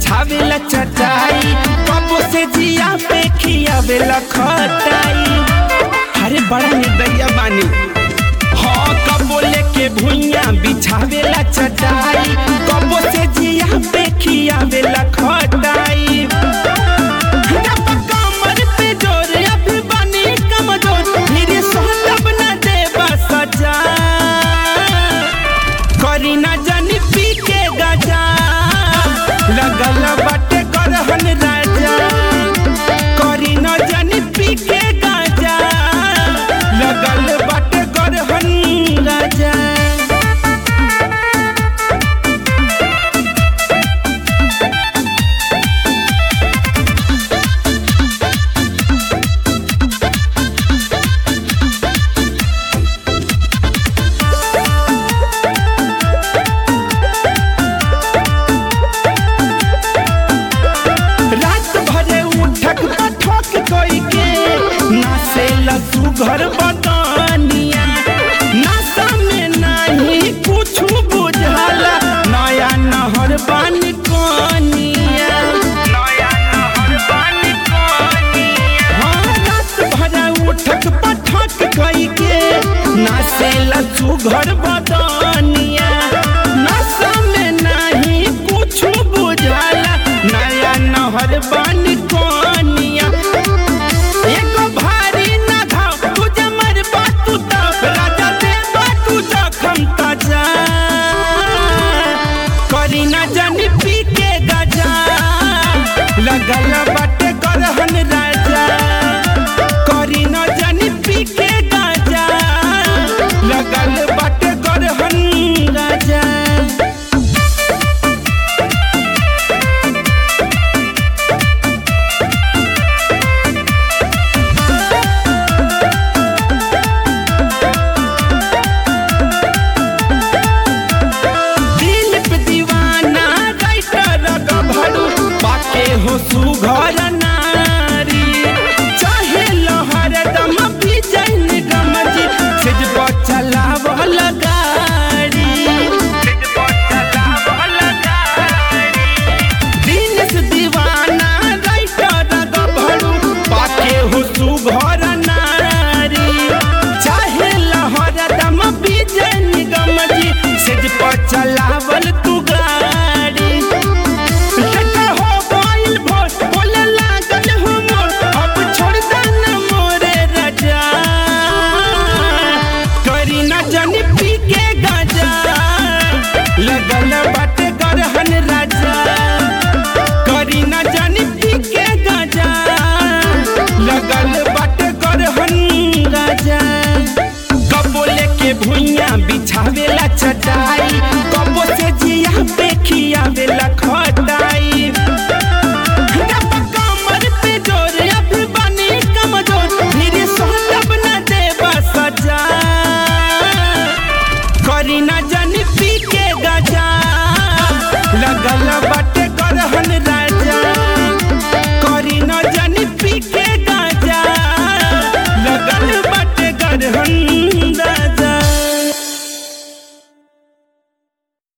बिछावेला चटाई कबो से जिया पे खियावेला खटाई अरे बड़ा निर्दया बानी हाँ कबो लेके भुइया बिछावेला चटाई कबो से जिया पे खियावेला खटाई जब कमर पे जोर अभी बनी कमजोर मेरे सोहतब न देबा सजा करी ना जानी पी के गजा लगल बाटे गरहन राजा करी ना जानी पी के गजा लगल बाटे गरहन राजा रात भरे उठक ठक कोई के नासे लसु घर बदनिया नासा में नहीं कुछ बुझाला नया नहर बन कनिया नया नहर बन कनिया हाँ रात भरे उठक पठक कोई के नासे लसु घर बदनिया नासा में नहीं कुछ बुझाला नया नहर बन